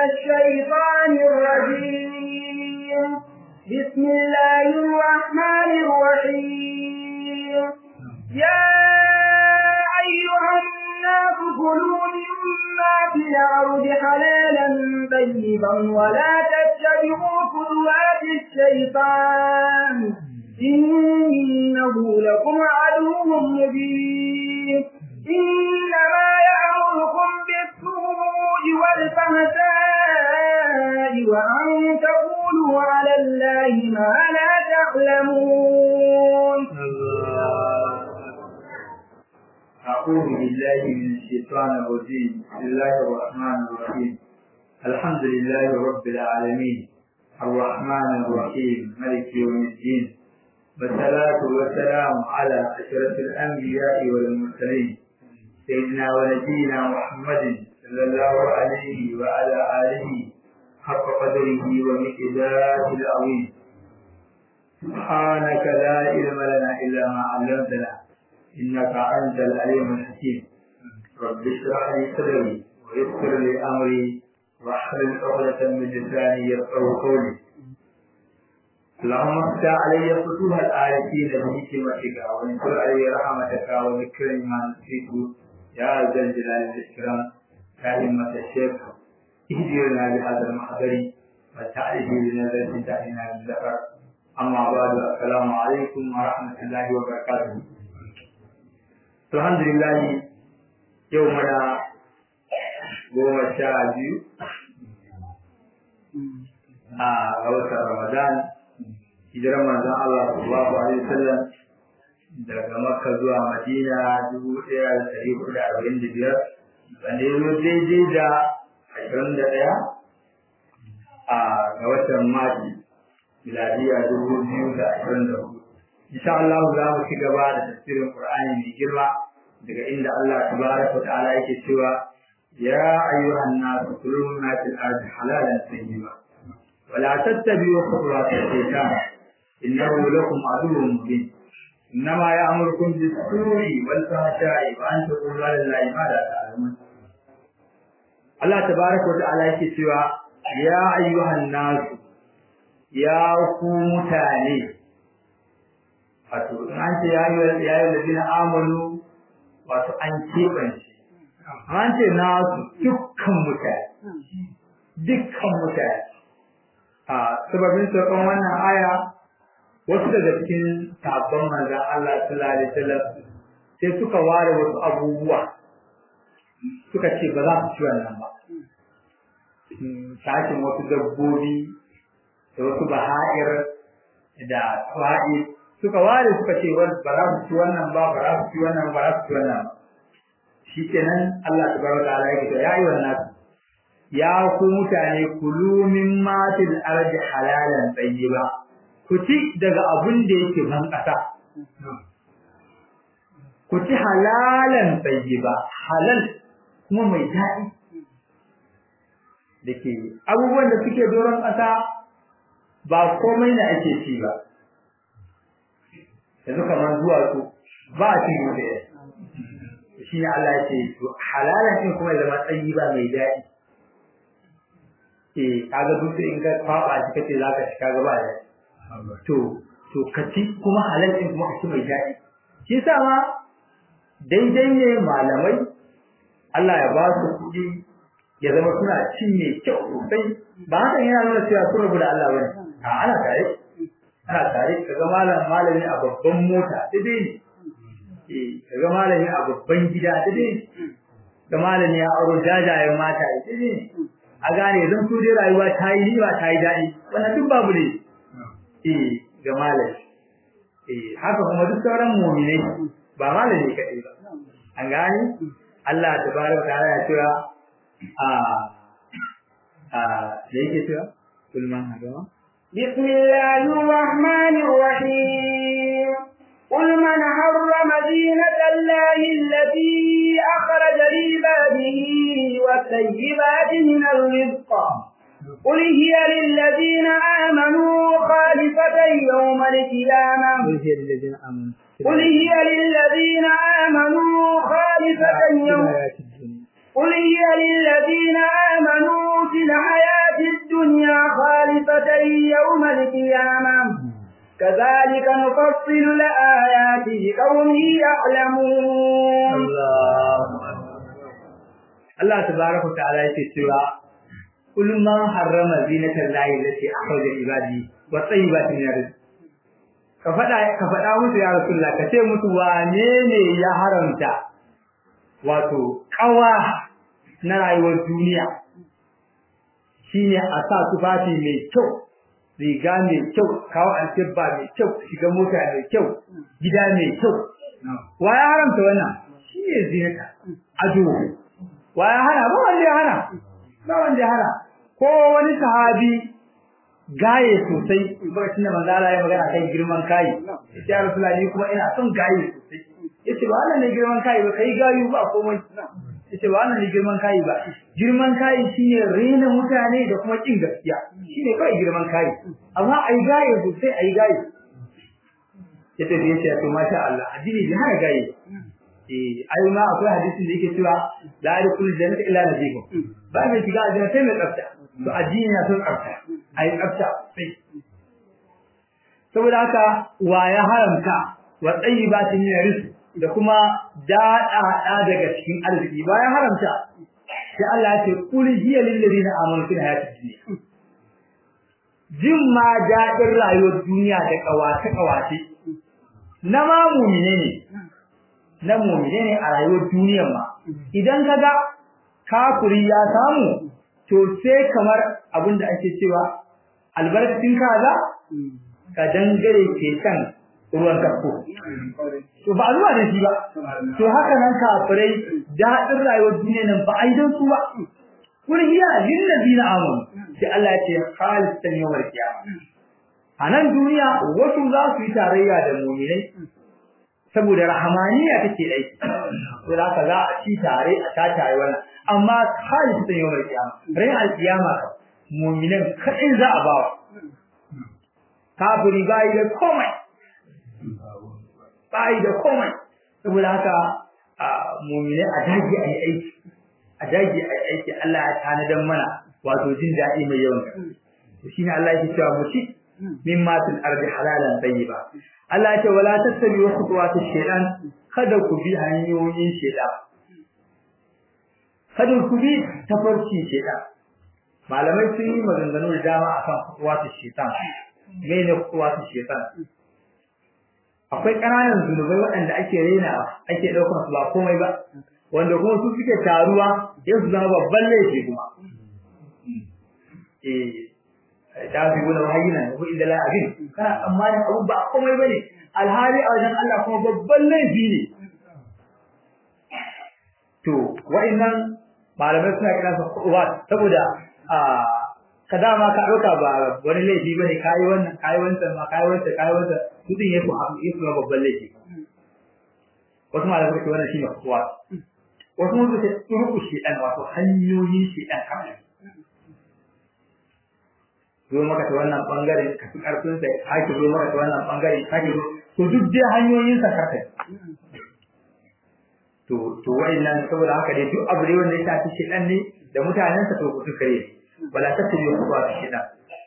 الشيطان الرجيم بسم الله الرحمن الرحيم يا أيها الناس كلوا مما في الأرض حلالا طيبا ولا تتبعوا خطوات الشيطان إنه لكم عدو مبين إنما يأمركم بالسوء والفحشاء وأن تقولوا على الله ما لا تعلمون أعوذ بالله من الشيطان الرجيم بسم الله الرحمن الرحيم الحمد لله رب العالمين الرحمن الرحيم ملك يوم الدين والصلاة والسلام على أشرف الأنبياء والمرسلين سيدنا ونبينا محمد صلى الله عليه وعلى آله حق قدره ومقداره العظيم سبحانك لا علم لنا إلا ما علمتنا إنك أنت العليم الحكيم رب اشرح لي صدري ويسر لي أمري واحلل عقدة من لساني يفقهوا قولي اللهم افتح علي فتوح الآيتين بحكمتك وانشر علي رحمتك وذكرني ما نسيت يا ذا الجلال والإكرام يا همة الشيخ اهدرنا بهذا المحضر وتعرف بنظرة تأتينا بالذكر أما بعد السلام عليكم ورحمة الله وبركاته الحمد لله يومنا goma sha biyu a watan Ramadan hijirar manzon Allah sallallahu alaihi wasallam daga Makka zuwa Madina dubu ɗaya da ɗari hudu da arba'in da biyar wanda ya zo daidai da ashirin da ɗaya a ga watan Mati miladiya dubu biyu da ashirin da hudu. Insha Allah za mu ci gaba da tafsirin Qur'ani mai girma daga inda Allah tabaraka wa ta'ala yake cewa يا أيها الناس كلوا مما في الأرض حلالا طيبا ولا تتبعوا خطوات الشيطان إنه لكم عدو مبين إنما يأمركم بالسوء والفحشاء وأن تقولوا على الله ما لا تعلمون الله تبارك وتعالى يكتوى يا أيها الناس يا ku mutane wato in an ce ya yi ladina amanu wato an keɓance an ce nasu dukkan mutane dukkan mutane a sababin saukan wannan aya wasu daga cikin sabon manzan Allah sallallahu alaihi wasallam sai suka ware wasu abubuwa suka ce ba za su ci wannan ba sashin wasu dabbobi da wasu baha'ir da tsawa'i suka ware suka ce ba za su ci wannan ba ba za su ci wannan ba za su ci wannan ba shikenan Allah tabaraka ta'ala yake to ya yi wannan ya ku mutane kulu min matil ardi halalan tayyiba ku ci daga abun da yake ban kasa ku ci halalan tayyiba halal kuma mai daɗi dake abubuwan da suke doron kasa ba komai ne ake ci ba yanzu kamar zuwa su ba a cin da shi ne Allah ce to halalan din kuma ya zama tsayi ba mai daɗi eh kaga duk in ka kwaba shi kace zaka ci kaga ba da to to ka ci kuma halal din kuma ka ci mai daɗi shi yasa ma daidai ne malamai Allah ya ba su kuɗi ya zama suna cin mai kyau sosai ba haka yana nuna cewa sun rabu da Allah bane a ana tare ana tare kaga malam malami a babban mota daidai ne kaga malami a babban gida dade ga malami ya auro jajayen mata dade a gane zan so dai rayuwa ta yi riba ta yi daɗi wannan duk babu ne eh ga malami eh haka kuma duk sauran mu'minai ba malami kaɗai ba an gane Allah tabaraka ta'ala ya cewa a a da yake cewa kulman hadama بسم الله الرحمن الرحيم قل من حرم زينة الله التي أخرج لعباده والطيبات من الرزق قل هي للذين آمنوا خالفة يوم القيامة قل هي للذين آمنوا قل هي للذين آمنوا خالفة يوم الحياة الدنيا قل هي للذين آمنوا في الحياة القيامة كذلك نفصل الآيات لقوم يعلمون الله Allah tabaraka ta'ala yake cewa kul man harrama zinatan lahi allati akhraja ibadi wa tayyibatin min rizq ka fada ka fada musu ya rasulullah ka ce musu wane ne ya haramta wato kawa na rayuwar duniya shine a sa tufafi mai kyau riga mai kyau kawo alkibba mai kyau shiga mota mai kyau gida mai kyau wa ya haramta wannan shine zinata ado wa ya hana ba wanda ya hana ba wanda ya hana ko wani sahabi gaye sosai lokacin da manzo Allah ya magana kan girman kai yace ya rasulullahi kuma ina son gaye sosai yace ba wannan ne girman kai ba kai gayu ba komai yace ba wannan ne girman kai ba girman kai shine rena mutane da kuma kin gaskiya shine kai girman kai amma ai gaye sosai ai gaye yace da yace to masha Allah addini bai hana gaye eh ai ma akwai hadisin da yake cewa la yadkhulu jannata illa nabiyyun ba mai shiga aljanna sai mai tsafta to addini na son tsafta ai tsafta sai saboda haka wa ya haramta wa tayyibatin min rizq da kuma daɗaɗa daga cikin arziki ba ya haramta sai Allah ya ce kul hiya lil ladina amanu fil hayatid dunya jin ma daɗin rayuwar duniya da kawace kawace na ma mu'mine ne na mu'mine ne a rayuwar duniyar ma idan kaga kafiri ya samu to sai kamar abinda ake cewa albarkacin kaza ka dangare ke kan ruwan kafko to ba zuwa da shi ba to haka nan kafirai daɗin rayuwar duniya nan ba ai dan su ba kun hiya lil ladina amanu sai Allah ya ce khalisatan yawmal qiyamah a nan duniya wasu za su yi tarayya da mu'minai saboda rahamaniya take aiki to za ka za a ci tare a ta tare wannan amma khalisatan yawmal qiyamah rai al-qiyama mu'minan kadai za a bawa kafiri bai da komai bai da komai saboda haka mu'mine a dage a yi aiki a dage a yi aiki Allah ya tanadan mana wato jin daɗi mai yawan to shine Allah yake cewa mu ci mimma fil ardi halalan tayyiba Allah ya ce wala tattabi wa khutuwati shaytan kada ku bi hanyoyin shaytan kada ku bi tafarki shaytan malamai sun yi maganganu da dama akan khutuwati shaytan me ne khutuwati shaytan akwai ƙananan zunubai waɗanda ake rena ake ɗaukar su ba komai ba wanda kuma su suke taruwa yau su zama babban laifi kuma eh ta fi wani wahayina ko inda la abin kana tsammanin abu ba komai bane alhali a wajen Allah kuma babban laifi ne to wa'annan malamai suna kira su kuwa saboda a ka dama ka ɗauka ba wani laifi bane kayi wannan kayi wancan ma kayi wancan kayi wancan kudin ya fi ya babban laifi wasu malamai suke wannan shine kuwa wasu mun suke turku shedan wato hanyoyin shedan kawai zo maka ta wannan bangare ka fi karfin sa haki zo maka ta wannan bangare haki zo to duk dai hanyoyin sa kaka to to wayannan saboda haka dai duk abu dai wanda ya shafi shedan ne da mutanen sa to ku kare wala tattabi'u khutuwat shedan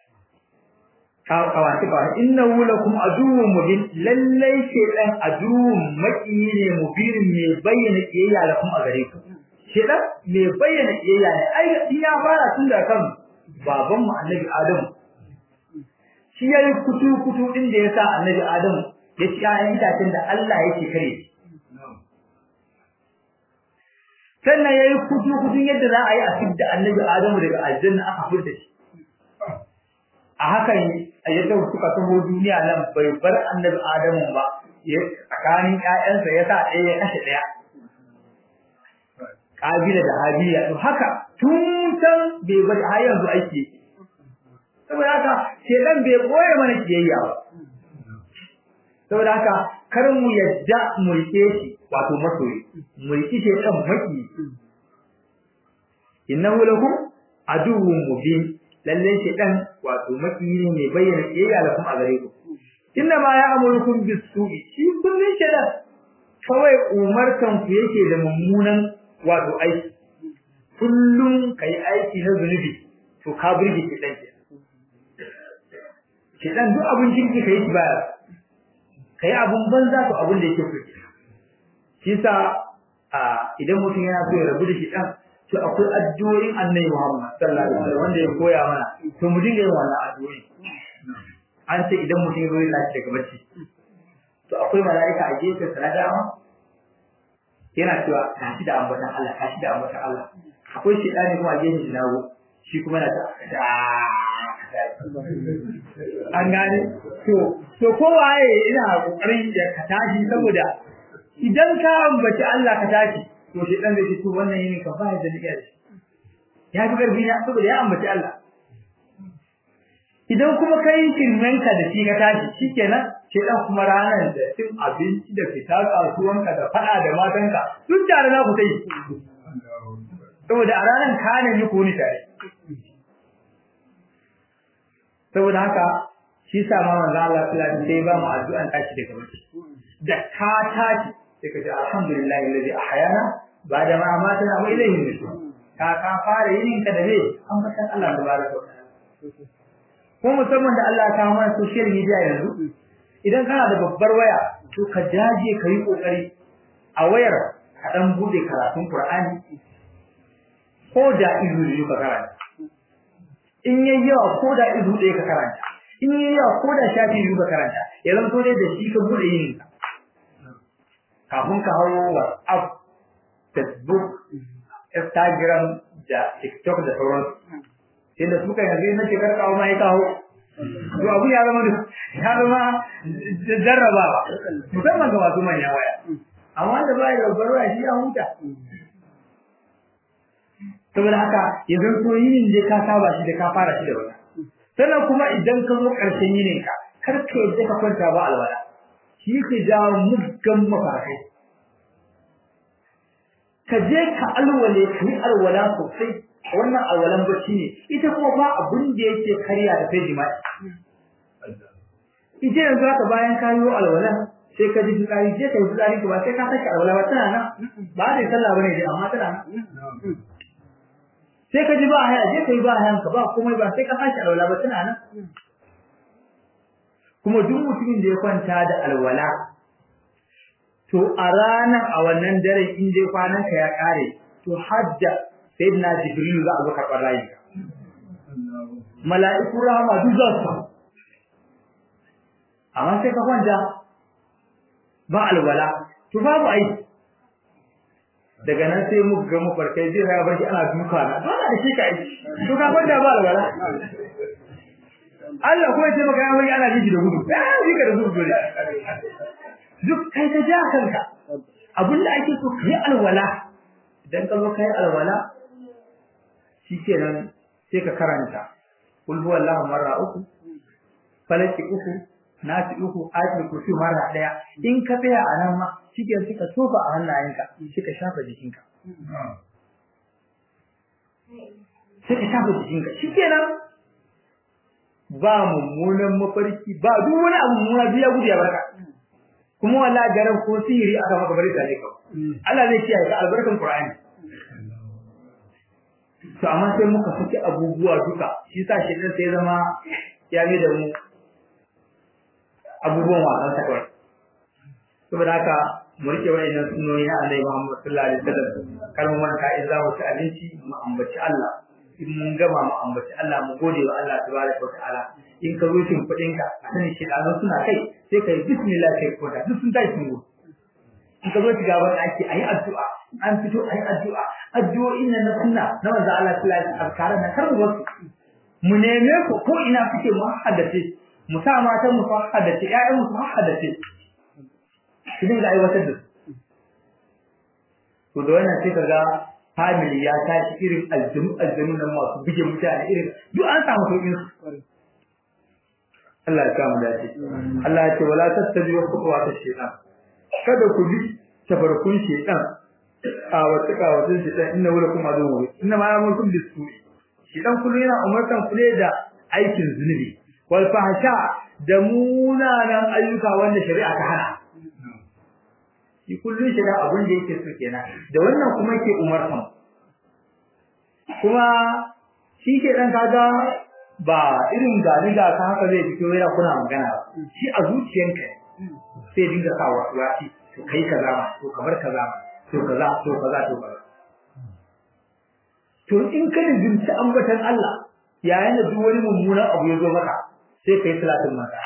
kawati ba innahu lakum aduwwun mubin lallai shedan aduwwun maki ne mubirin mai bayyana kiyayya lakum a gare ku shedan mai bayyana kiyayya ne ai in ya fara tun da kan baban mu annabi adam shi yayi kutu kutu din da yasa annabi adam ya ci ayan itacen da Allah yake kare sannan yayi kutu kutun yadda za a yi a fidda annabi adam daga aljanna aka fidda shi a hakan a yadda suka taho duniya nan bai bar annabi Adamu ba tsakanin ƴaƴansa ya sa ɗaya ya kashe ɗaya Kabila da Habila to haka tun can bai bari har yanzu aiki saboda haka shedan bai koya mana kiyayya ba saboda haka kar mu yadda mu rike shi wato masoyi mu rike shedan maki innahu lakum aduwwun mubin lalle shedan wato makiyi ne mai bayyana kiyayya da kuma a gare ku inna ma ya amurukum bisu'i shi kullun shedan kawai umartan ku yake da mummunan wato aiki kullun kai aiki na zunubi to ka burge shedan ke shedan duk abun kirki kai shi baya kai abun banza to abun da yake so shi sa idan mutum yana so ya rabu da shedan to akwai addu'o'in Annabi Muhammad sallallahu alaihi wasallam wanda ya koya mana to mu dinga yin wannan addu'o'i an ce idan mutum ya zo ya tashi daga bacci to akwai mala'ika a gefe sa na dama yana cewa tashi da ambatan Allah tashi da ambatan Allah akwai shedani kuma a gefe shi na hagu shi kuma na ta an gane to to kowaye ina kokarin ya ka tashi saboda idan ka ambaci Allah ka tashi to shedan zai ce to wannan yini ka ba da niyya ya fi karfi na saboda ya ambaci Allah idan kuma kai kirmenka da shi ka tashi shikenan sai dan kuma ranar da cin abinci da fita kasuwanka da fada da matanka duk tare za ku sai saboda a ranar ka ne yi kuni tare saboda haka shi sa ma manzo Allah sallallahu alaihi wasallam sai ba mu addu'an tashi daga bacci da ka tashi sai ka ce alhamdulillah alladhi ahyana ba'da ma amatana wa ilayhi nushur ka ka fara yin ka da ne an fatan Allah tabaraka wa ta'ala ko musamman da Allah ta mana social media yanzu idan kana da babbar waya to ka jaje ka yi kokari a wayar ka dan bude karatun Qur'ani ko da izu ne ka karanta in yayi yawa ko da izu ɗaya ka karanta in yayi yawa ko da shafi biyu ka karanta ya zama to dai da shi ka bude yin ka kafin ka hawo WhatsApp Facebook Instagram da TikTok da sauransu inda suka yanzu na shekar kawo ma ya kawo to abu ya zama ya zama jarrabawa musamman ga masu manyan waya amma da ba ya babbar waya shi ya huta saboda haka yanzu so yinin da ka saba shi da ka fara shi da wata sannan kuma idan ka zo ƙarshen yinin ka kar ka yadda ka kwanta ba alwala shi ke jawo muggan mafarkai ka je ka alwale ka yi alwala sosai wannan alwalan bacci ne ita kuma ba abun da yake karya da sai jima'i ita yanzu haka bayan ka yi alwalan sai ka ji fitsari je ka yi fitsari ba sai ka sake alwala ba tana nan ba da sallah bane dai amma tana nan sai ka ji ba haya je ka yi ba hayan ka ba komai ba sai ka sake alwala ba tana nan kuma duk mutumin da ya kwanta da alwala to a ranar a wannan dare in dai kwanan ka ya kare to hajja sayyidina jibril za a zo karɓar rayi mala'iku rahama duk za su amma sai ka kwanta ba alwala to babu ai daga nan sai mu ga mu farkai zai ya bar shi ana duka na dole da shi kai to ka kwanta ba alwala Allah kuma ya ce maka ya bari ana jiji da gudu eh shi ka da gudu dole duk kai ka ja kanka abinda ake so kai alwala idan ka zo kai alwala shikenan sai ka karanta kul huwallahu marra uku falaki uku nasi uku ayatul kursi marra daya in ka tsaya a nan ma shikenan sai ka tofa a hannayenka sai ka shafa jikinka sai ka shafa jikinka shikenan ba mummunan mafarki ba duk wani abu mummuna biya gudu ya barka kuma wallahi garan ko sihiri aka maka bari tare ka Allah zai kiyaye ka albarkan Qur'ani to amma sai muka saki abubuwa duka shi yasa shi sai zama ya yi da mu abubuwan wasan ta kawai saboda haka mu rike wayannan sunnoni na Annabi Muhammad sallallahu alaihi wasallam kar mu manta in za mu ci abinci mu ambaci Allah in mun gama mu ambaci Allah mu gode wa Allah tabaraka wa ta'ala in ka zo cin kudin ka a sani shi dan suna kai sai kai bismillah sai ko da duk sun tashi sun go in ka zo shiga ban ake ayi addu'a an fito ayi addu'a addu'o'in nan na sunna na manzo Allah sallallahu alaihi wasallam kare na karbu wasu mu neme ku ko ina kuke mu haddace mu sa matan mu haddace ƴaƴan mu haddace su dinga aiwatar da su to da wannan sai kaga family ya tashi irin aljanu aljanu nan masu bige mutane irin duk an samu sauƙin su Allah ya kama dace Allah ya ce wala tattabi'u khutuwat ash-shaytan kada ku bi tabarkun shaytan a wata ka wata shaytan inna wala kuma adu inna ma yamukum bis-su'i shaytan kullu yana umartan ku da aikin zunubi wal fahsha da munanan ayyuka wanda shari'a ta hana shi kullun shiga abin da yake so kenan da wannan kuma yake umartan kuma shi ke dan kaga ba irin gani ga ka haka zai fito yana kuna magana shi a zuciyanka sai dinga sa wasi to kai kaza ma to kamar kaza ma to kaza to kaza to kaza to in ka dinga ambatan Allah yayin da duk wani mummunan abu ya zo maka sai kai salatin mata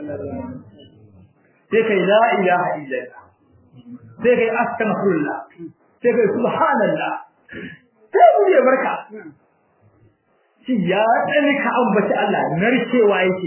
sai kai la ilaha illallah sai kai astaghfirullah sai kai subhanallah sai mu ya barka shi ya tsani ka ambaci Allah narkewa yake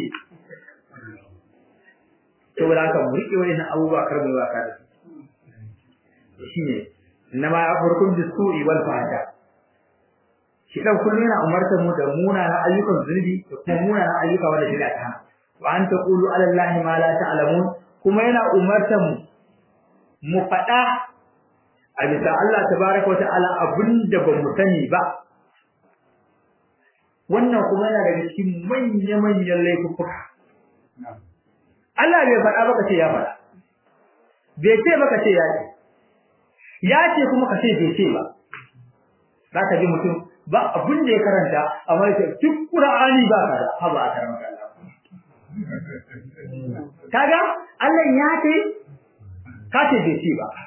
to wala ka murke wani abubuwa kar mu waka da shi ne inma afurkum bisu'i wal fahsha shi dan kullun yana umartar mu da munanan ayyukan zunubi da kuma munanan ayyuka wanda shari'a ta hana wa an taqulu ala allahi ma la ta'lamun kuma yana umartar mu mu faɗa a bisa Allah tabaraka wa ta'ala abinda ba mu sani ba wannan kuma yana daga cikin manya-manyan laifuka Allah bai faɗa baka ce ya faɗa bai ce baka ce ya ce ya ce kuma ka ce bai ce ba za ka ji mutum ba abin da ya karanta amma ya ce duk Qur'ani ba ka da haba a karamar Allah kaga Allah ya ce ka ce bai ce ba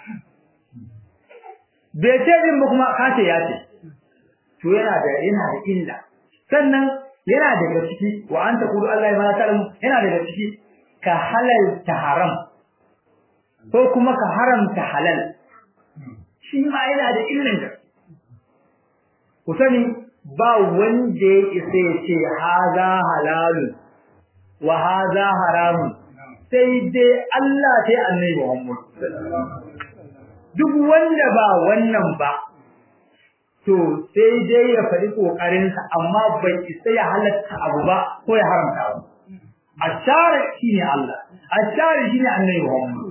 bai ce din ba kuma ka ce ya ce to yana da yana da illa sannan yana daga ciki wa anta qulu Allah ma ta'lamu yana daga ciki ka halalta haram ko kuma ka haramta halal shi ma yana da illan da ku sani ba wanda ya isa ya ce haza halalun wa haza haramun sai dai Allah sai annabi Muhammad duk wanda ba wannan ba to sai dai ya faɗi ƙoƙarinsa amma bai isa ya halatta abu ba ko ya haramta abu ashari shine Allah ashari shine annabi Muhammad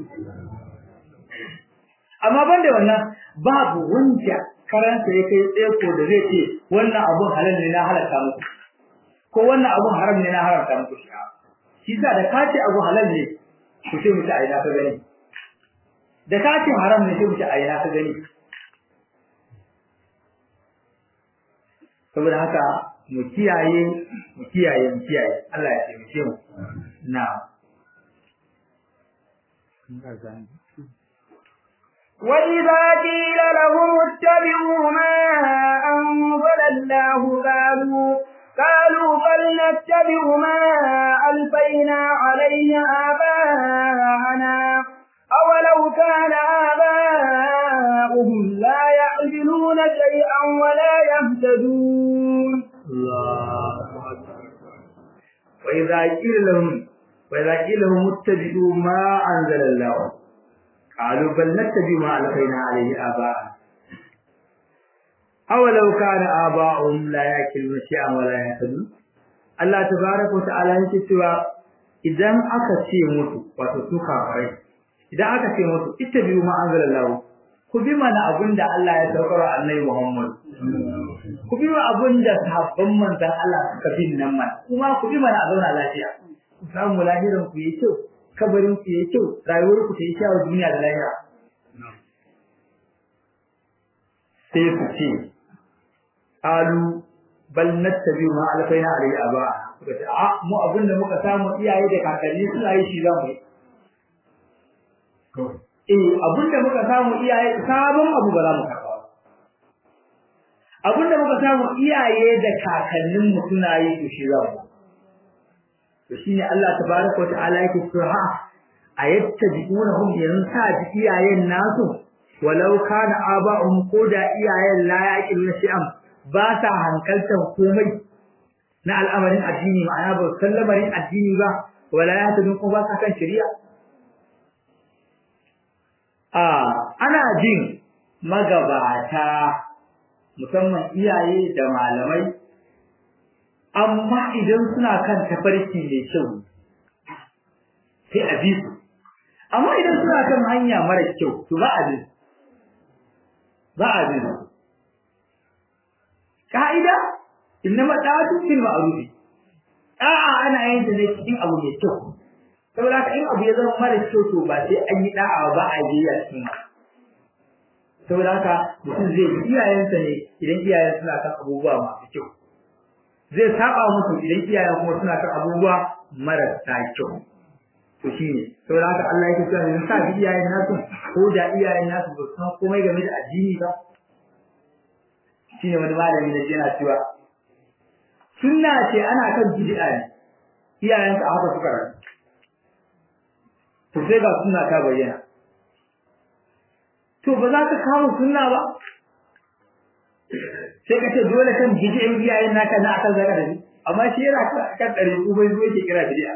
amma banda wannan babu wanda karanta ya kai tsaye ko da zai ce wannan abun halal ne na halatta muku ko wannan abun haram ne na haramta muku shi shi sa da ka ce abu halal ne ku ce mutu a ina ka gani da ka ce haram ne sai mutu a ina ka gani saboda haka mu kiyaye mu kiyaye mu kiyaye Allah ya taimake mu na وإذا قيل لهم اتبعوا ما أنزل الله قالوا قالوا بل نتبع ما ألفينا عليه آباءنا أولو كان آباؤهم لا يعقلون شيئا ولا يهتدون الله أكبر وإذا قيل لهم وإذا قيل لهم اتبعوا ما أنزل الله قالوا بل نتبع ما ألقينا عليه آباءنا أولو كان آباؤهم لا يأكلون شيئا ولا يهتدون Allah tabaraka wa ta'ala yake cewa idan aka ce mutu wato su kafirai idan aka ce mutu ittabi'u ma anzalallahu ku bi mana abinda Allah ya saukar annabi Muhammad ku bi mana abinda sahabban manzon Allah suka bin nan man kuma ku bi mana a zauna lafiya ku samu lahiran ku yi kyau kabarin ku yi kyau rayuwar ku ta yi kyau duniya da lahira sai su ce alu bal nattabi ma alfaina alai aba suka ce a mu abinda muka samu iyaye da kakanni suna yi shi zamu yi eh abinda muka samu iyaye sabon abu ba za mu karba abinda muka samu iyaye da kakannin mu suna yi to shi za mu to shine Allah tabaraka wataala yake cewa ha ayattabi'unahum yansa bi iyayen nasu walau kana aba'um ko da iyayen la yaqiluna shay'an ba ta hankaltan komai na al'amarin addini ma'ana ba sallamarin addini ba wala ya tadun ko ba kan shari'a a ana jin magabata musamman iyaye da malamai amma idan suna kan tafarki mai kyau sai a bi su amma idan suna kan hanya mara kyau to ba a bi ba a bi ka'ida innama da'atu fil ma'ruf da'a ana yin ta ne cikin abu mai kyau saboda haka in abu ya zama mara kyau to ba sai an yi da'a ba a yi a cikin saboda haka mutum zai bi iyayensa ne idan iyayen suna kan abubuwa masu kyau zai saba musu idan iyayen kuma suna kan abubuwa marasa kyau to shine saboda haka Allah yake cewa idan sa bi iyayen nasu ko da iyayen nasu ba san komai game da addini ba shine wani malami ne yana cewa sunna ce ana kan bid'a ne iyayen ka haka suka rayu to sai ga sunna ta bayyana to ba za ka kawo sunna ba sai ka ce dole kan bid'a iyayen naka na akan zaka da ni amma shi yana kan dare ko bai zo yake kira bid'a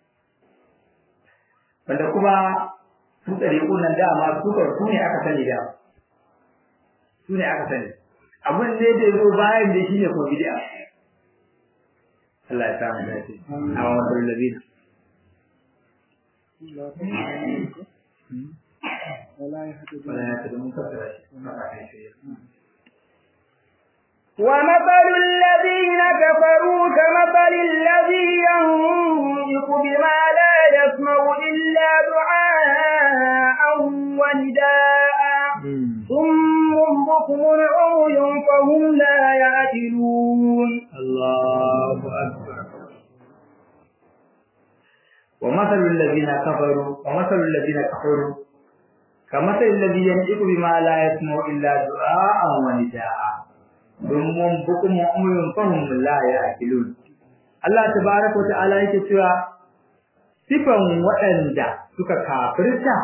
wanda kuma su tsare nan dama su ka su ne aka sani da su ne aka sani abin ne da zo bayan da shi ne ko bid'a Allah ya samu dace amma wannan labina ولا يهتدون wala ya tada mun fassara shi ومثل الذين كفروا كمثل الذي ينطق بما لا يسمع إلا دعاء ونداء ثم بكم عمي فهم لا يعقلون Allahu akbar ومثل الذين كفروا ومثل الذين كفروا كمثل الذي ينطق بما لا يسمع إلا دعاء ونداء ثم بكم عمي فهم لا يعقلون Allah tabaraka wa ta'ala yake cewa sifan waɗanda suka kafirta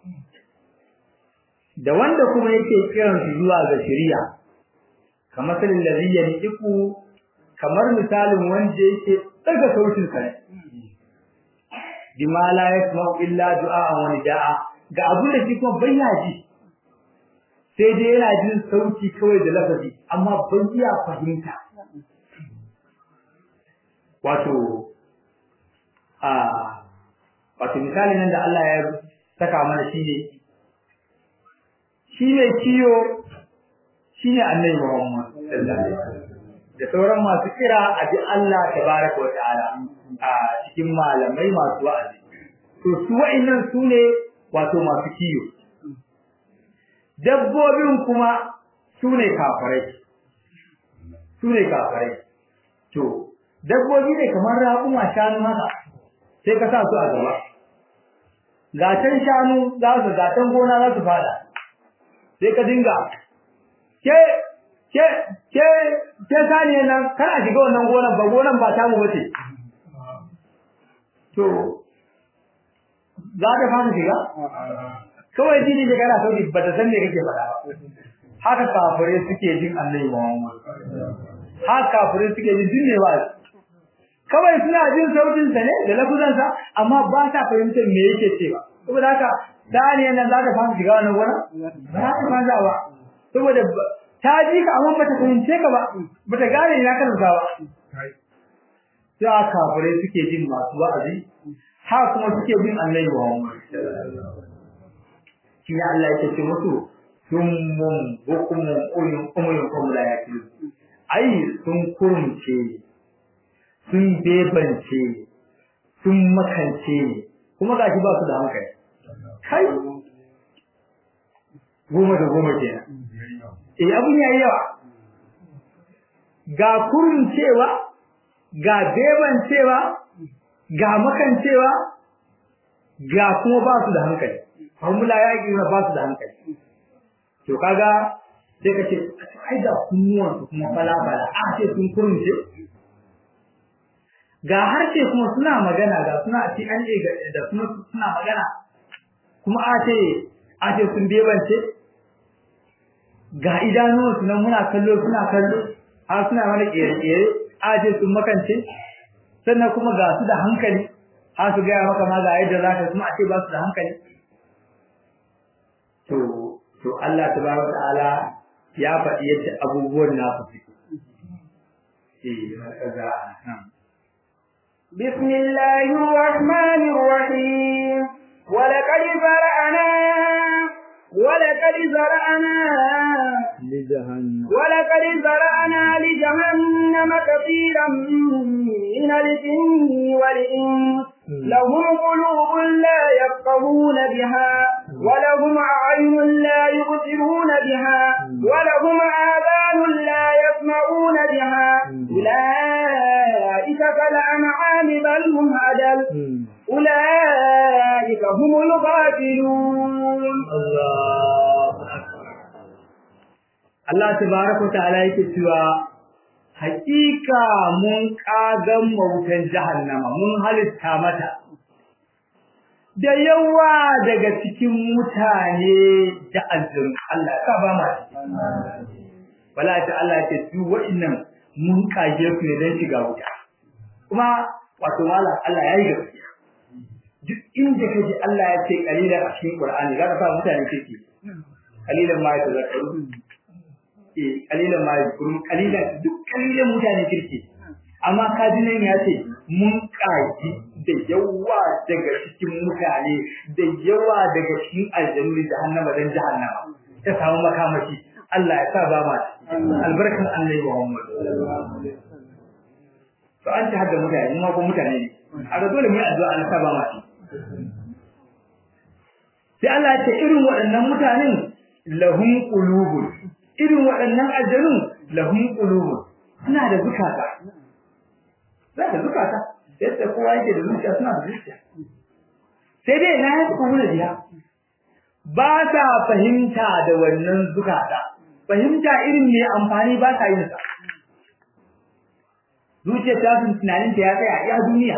da wanda kuma yake kiran su zuwa ga shari'a kamar salin da zai yanzu kamar misalin wanda yake daga sautin sa ne bima la yasma'u illa du'a wa nida'a ga abin da shi kuma bai ji sai dai yana jin sauti kawai da lafazi amma bai iya fahimta wato a wato misali nan da Allah ya saka mana shi ne shi ne kiyo shi ne annabi Muhammad sallallahu alaihi wasallam da sauran masu kira a ji Allah tabaraka wa ta'ala a cikin malamai masu wa'azi to su wa'annan su ne wato masu kiyo dabbobin kuma su ne kafirai su ne kafirai to dabbobi ne kamar raƙuma shanu haka sai ka sa su a gaba gatan shanu za su gatan gona za su fada sai ka dinga ke ke ke ke saniya nan kana shiga wannan gonan ba gonan ba tamu bace to za ta fara shiga kawai jini da kana sauki ba ta san me kake faɗa ba haka kafirai suke jin annabi Muhammad haka kafirai suke jin dinne ba kawai suna jin sautin sa ne da lafuzan sa amma ba ta fahimtar me yake cewa saboda haka saniya nan za ta fara shiga wannan gona ba za ta fara ba saboda ta ji ka amma bata fahimce ka ba bata gane ina ka rusa ba sai kafirai suke jin masu wa'azi ha kuma suke bin annabi Muhammad shi ne Allah yake ce musu summun bukumun uyun umuyun kuma la yakilu ai sun kurumce sun bebance sun makance kuma gashi ba su da hankali kai goma da goma kenan eh abun yayi yawa ga kurun cewa ga beban cewa ga makan cewa ga kuma ba su da hankali formula ya yi ba su da hankali to kaga sai ka ce ai da kunnuwan su kuma fala fala a ce sun kurun ce ga harshe kuma suna magana ga suna ci an da kuma suna magana kuma a ce a ce sun bebance ga idanuwansu nan muna kallo suna kallo har suna mana kere-kere aje sun makance sannan kuma ga su da hankali har su gaya maka ma ga yadda za ka kuma a ce ba su da hankali to to Allah tabaraka ta'ala ya faɗi yadda abubuwan nasu suke eh kaza بسم الله الرحمن الرحيم ولقد زرعنا ولقد زرعنا لجهنم ولقد زرعنا لجهنم كثيرا من الجن والإنس لهم قلوب لا يفقهون بها ولهم أعين لا يبصرون بها ولهم آذان لا يسمعون بها الأنعام بل هم أدل أولئك هم الغافلون Allah tabaraka ta'ala yake cewa hakika mun kagan mautan jahannama mun halitta mata da yawa daga cikin mutane da aljanu Allah ka ba ma wala ta Allah ce su wa'annan mun kage su ne dan shiga wuta kuma wato wala Allah ya yi gaskiya duk inda kaje Allah ya ce kalilan a cikin Qur'ani za ka sa mutane kike kalilan ma ya tazakkaru eh kalilan ma ya kurum kalilan duk kalilan mutane kirki amma kaji nan ya ce mun kaji da yawa daga cikin mutane da yawa daga cikin aljanu da jahannama dan jahannama ta samu makamashi Allah ya sa ba ma albarkan annabi Muhammad to an ta hadda mutane mu ko mutane ne a ga dole mu yi addu'a Allah sa ba ma sai Allah ya ce irin waɗannan mutanen lahum qulubun irin waɗannan aljanun lahum qulubun suna da zukata za da zukata yadda kowa yake da zuciya suna da zuciya sai dai na yi kuma biya ba ta fahimta da wannan zukata fahimta irin mai amfani ba ta yin sa zuciya ta sun tunanin ta ya tsaya iya duniya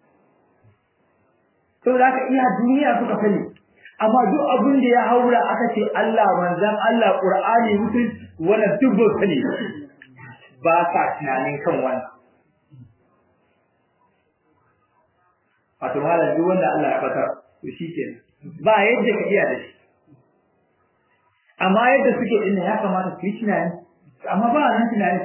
sau da aka iya duniya suka sani amma duk abin da ya haura aka ce Allah manzan Allah Qur'ani mutum wannan duk ba sani ba sa tunanin kan wannan wato malam duk wanda Allah ya fatar to shikenan ba yadda ka iya da shi amma yadda suke din ya kamata su yi tunani amma ba nan tunani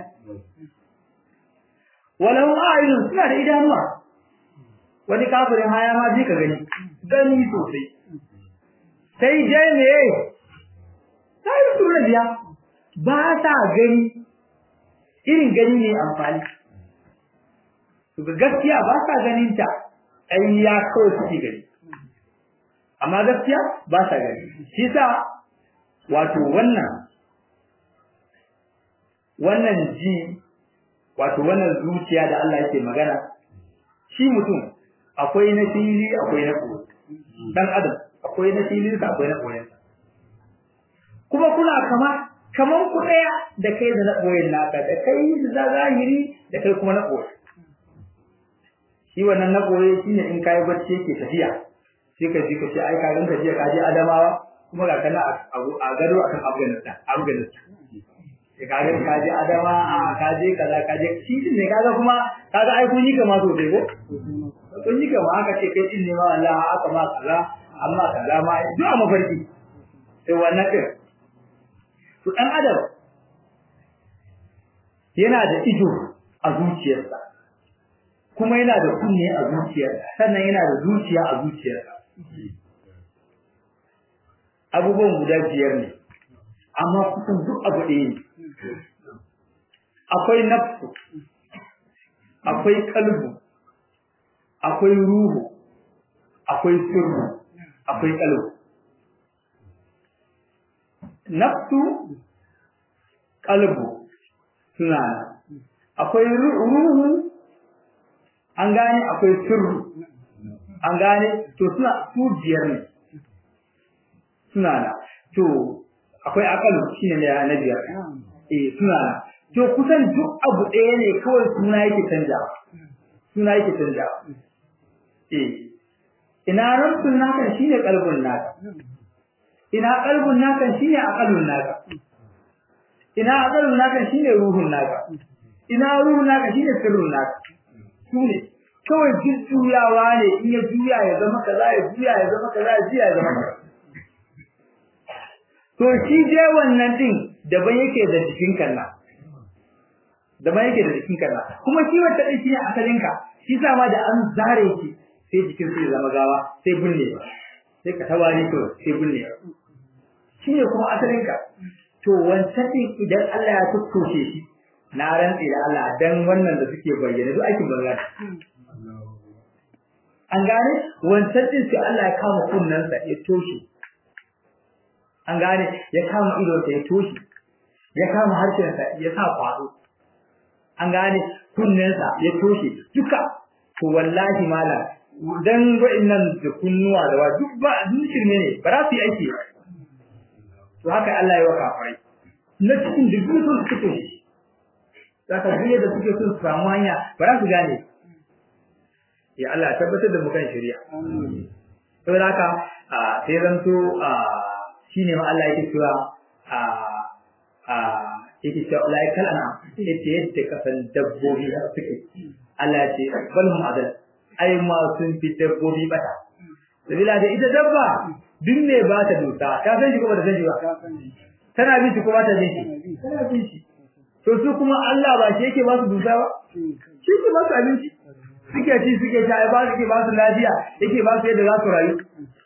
walau ayun suna da idanuwa wani kafirin haya ma je ka gani gani sosai sai dai me sai su rabiya ba ta gani irin gani ne amfani to gaskiya ba sa ganin ta ai ya kawai suke gani amma gaskiya ba sa gani shi sa wato wannan wannan ji wato wannan zuciya da Allah yake magana shi mutum akwai na fili akwai na koyi dan adam akwai na fili da akwai na koyi kuma kuna kama kaman ku daya da kai da na koyin naka da kai da zahiri da kai kuma na koyi shi wannan na koyi shine in kai bacci yake tafiya sai ka ji ka ce ai ka ganka jiya ka je Adamawa kuma ga kana a gado akan Afghanistan Afghanistan ka ga ka je Adama a ka je kaza ka je shi ne kaga kuma kaga ai kun yi kama so dai ko kun yi kama aka ce kai din ne ma Allah aka ma kaza amma kaza ma duk a mafarki sai wannan din to dan adam yana da ido a zuciyarsa kuma yana da kunne a zuciyarsa sannan yana da zuciya a zuciyarsa abubuwan guda biyar ne amma kusan duk abu ɗaya ne akwai nafsu akwai kalbu akwai ruhu akwai sirru akwai kalbu nafsu kalbu suna akwai ruhu an gane akwai sirru an gane to suna su biyar ne suna da to akwai akalu shine ne na biyar eh suna da to kusan duk abu ɗaya ne kawai suna yake canjawa suna yake canjawa eh ina rantsun naka shine kalbun naka ina kalbun naka shine akalun naka ina akalun naka shine ruhun naka ina ruhun naka shine sirrun naka sune kawai jujjuyawa ne in ya juya ya zama kaza ya juya ya zama kaza ya juya ya zama kaza to shi je wannan din daban yake da jikin kanna daban yake da jikin kanna kuma shi wata din shi ne asalin ka shi sa ma da an zare shi sai jikin sai zama gawa sai binne sai ka tawari to sai binne shi ne kuma asalin ka to wancan din idan Allah ya tukkoshe shi na rantsi da Allah dan wannan da suke bayyana duk aikin banza an gane wancan din sai Allah ya kama kunnansa ya toshe an gane ya kama idonsa ya toshe ya kama harshensa ya sa kwado an gane kunnensa ya toshe duka to wallahi malam dan wa'annan da kunnuwa da wa duk ba duk shirme ne ba za su yi aiki ba to haka Allah ya wa kafirai na cikin duk sun suke shi zaka duk da suke son su samu hanya ba za su gane ya Allah tabbatar da mu kan shari'a saboda haka sai zanto shine ma Allah yake cewa a a yake cewa laikal ana yace yadda kasan dabbobi har suke Allah ya ce balhum adal ai ma sun fi dabbobi bata sabila da ita dabba duk ne ba ta dusa ka san shi ko ba ta san shi ba tana bin shi ko ba ta bin shi tana bin shi to su kuma Allah ba shi yake ba su dusa ba shi ke ba su abinci suke ci suke sha ai ba su ke ba su lafiya yake ba su yadda za su rayu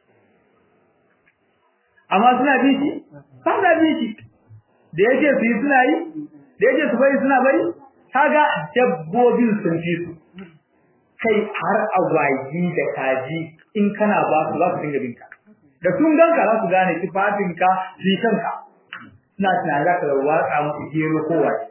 amma suna bin shi ba na bin shi da yake su yi suna yi da yake su bari suna bari kaga dabbobin sun fi su kai har agwagi da kaji in kana ba su za su dinga binka da sun ganka za su gane tufafinka su yi kanka suna tunanin za ka watsa musu gero ko wace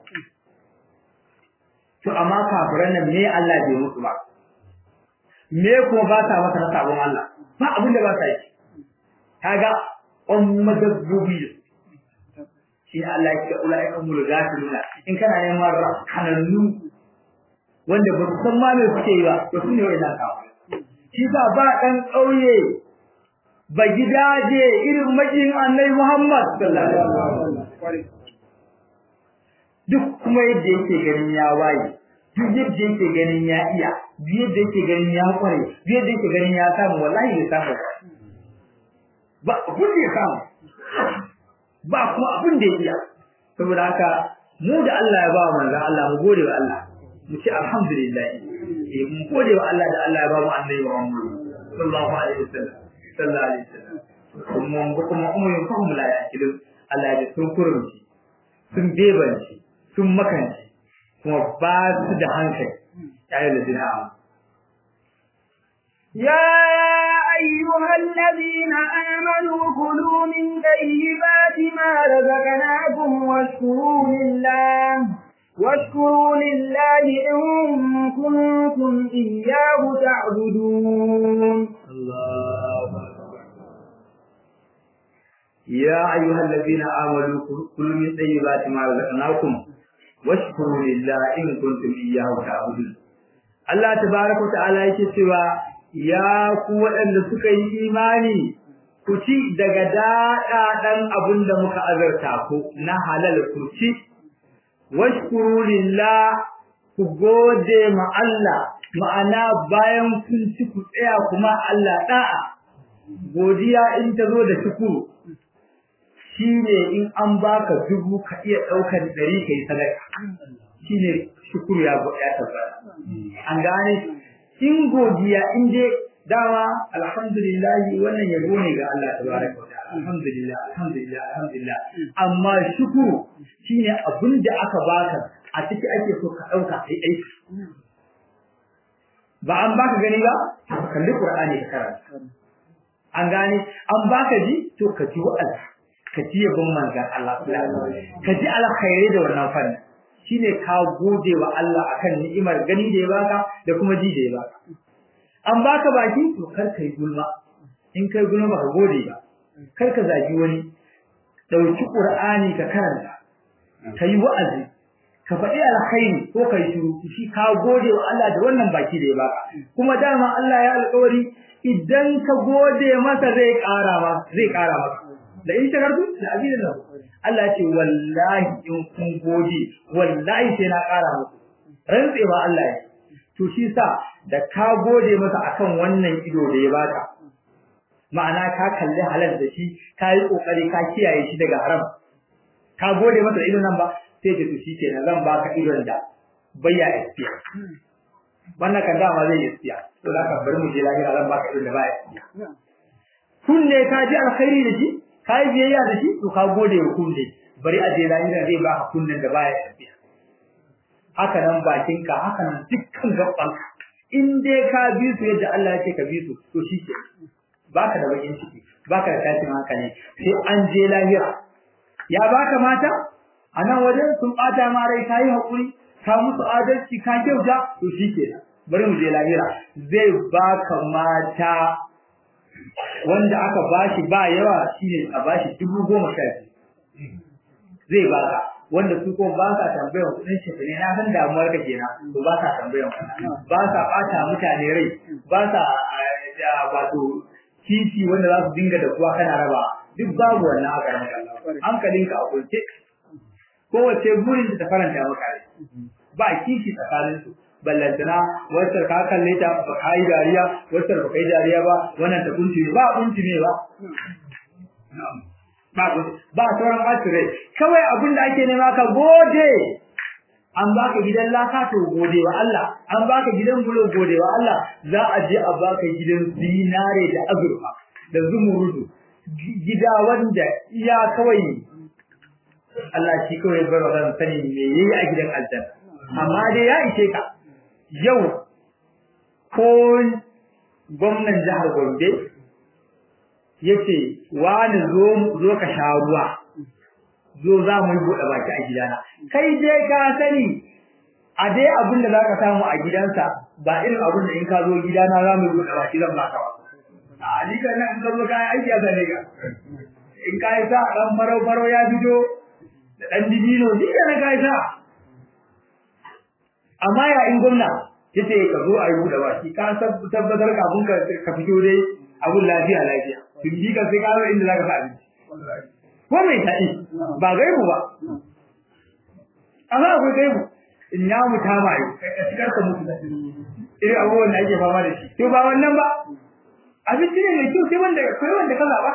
to amma kafiran nan me Allah bai musu ba me kuma ba ta masa na sabon Allah ba abin da ba ta yi kaga on madabbobi shi Allah ya ce ulai umul gafiluna in kana neman kanannu wanda ba su san ma me suke yi ba to su ne wannan kawo shi sa ba dan kauye ba gidaje irin majin Annabi Muhammad sallallahu alaihi wasallam duk kuma yadda yake ganin ya waye duk yadda yake ganin ya iya duk yadda yake ganin ya kware duk yadda yake ganin ya samu wallahi bai samu ba abin da ya samu ba kuma abin da ya iya saboda haka mu da Allah ya ba wa manzo Allah mu gode wa Allah mu ce alhamdulillah eh mu gode wa Allah da Allah ya ba mu annabi Muhammad sallallahu alaihi wasallam sallallahu alaihi wasallam kuma kuma umma kuma la ya'kilu Allah ya sun kurunci sun bebanci sun makanci kuma ba su da hankali yayin da dina يا أيها الذين آمنوا كلوا من طيبات ما رزقناكم واشكروا لله واشكروا لله إن كنتم إياه تعبدون الله يا أيها الذين آمنوا كلوا من طيبات ما رزقناكم washkuru lillahi in kuntum iyyahu ta'budun Allah tabaaraka ta'ala yake cewa ya ku waɗanda suka yi imani ku ci daga daɗaɗan abin da muka azarta ku na halal ku ci washkuru lillah ku gode ma Allah ma'ana bayan kun ci ku tsaya kuma Allah da'a godiya in ta zo da shukuru shine in an baka dubu ka iya daukar dari kai sadaka shine shukuru ya ya tabbata an gane in godiya in je dama alhamdulillah wannan yabo ne ga Allah tabaraka wa ta'ala alhamdulillah alhamdulillah alhamdulillah amma shukuru shine abin da aka baka a ciki ake so ka dauka kai aiki ba an baka gani ba kalli qur'ani ka karanta an gane an baka ji to ka ji wa'azi ka ji yabon manzan Allah ka ji alkhairi da wannan fanni shine ka gode wa Allah akan ni'imar gani da ya baka da kuma ji da ya baka an baka baki to kar ka yi gulma in kai gulma ba ka gode ba kar ka zagi wani dauki qur'ani ka karanta ka yi wa'azi ka faɗi alkhairi ko ka yi shiru shi ka gode wa Allah da wannan baki da ya baka kuma dama Allah ya alƙawari idan ka gode masa zai ƙara ma zai ƙara maka da in shakartu da abin da Allah ce wallahi in kun gode wallahi sai na ƙara muku rantsewa Allah ya to shi sa da ka gode masa akan wannan ido da ya baka ma'ana ka kalli halal da shi ka yi kokari ka kiyaye shi daga haram ka gode masa idon nan ba sai ce to shi kenan zan baka idon da bayya istiya wannan kan dama zai istiya to zaka bari mu je lahira zan baka idon da baya istiya kunne ka ji alkhairi da shi ka yi biyayya da shi to ka gode wa kunne bari a je lahira zai baka kunnen da baya istiya haka nan bakinka haka nan dukkan gabanka in dai ka bi su yadda Allah ya ce ka bi su to shi ke baka da bakin ciki baka da tashin hankali sai an je lahira ya baka mata a nan wajen sun bata ma rai kayi hakuri ka musu adalci ka kyauta to shi ke bari mu je lahira zai baka mata wanda aka bashi ba yawa shine a bashi dubu goma sha zai baka wanda su ko ba sa tambayar kudin shi ne na san damuwar ka kenan to ba sa tambayar ba sa bata mutane rai ba sa wato titi wanda za su dinga da kuwa kana raba duk babu wannan a garin Allah hankalinka a kunce kowace burin ta faranta maka rai ba kishi tsakanin su ballantana wacce ka kalle ta ba ka yi dariya wacce ba kai dariya ba wannan ta kunci ba kunci ne ba ba ba sauran ɓacin kawai abin da ake nema ka gode an baka gidan laka to gode wa Allah an baka gidan bulo gode wa Allah za a je a baka gidan zinare da azurfa da zumurudu gida wanda iya kawai Allah shi kawai bar wa sani me yayi a gidan aljanna amma dai ya ishe ka yau ko gwamnan jihar Gombe yace wani zo zo ka sha ruwa zo za mu yi buɗe baki a gidana kai dai ka sani a dai abin da za ka samu a gidansa ba irin abin da in ka zo gidana za mu yi buɗe baki zan baka ba a ni kan nan in ka zo kayan aiki a sane ka in ka yi sa ɗan farau farau ya fito da ɗan dibino ni da na ka yi sa amma ya in gwamna yace ka zo a yi buɗe baki ka tabbatar kafin ka fito dai abun lafiya lafiya tun bi ka sai ka zo inda za ka sa abinci ko mai taɗi ba gaibu ba amma akwai gaibu in ya muta ma yi ka cikar ka mutu irin abubuwan da ake fama da shi to ba wannan ba abinci ne mai kyau sai wanda kai wanda ka zaɓa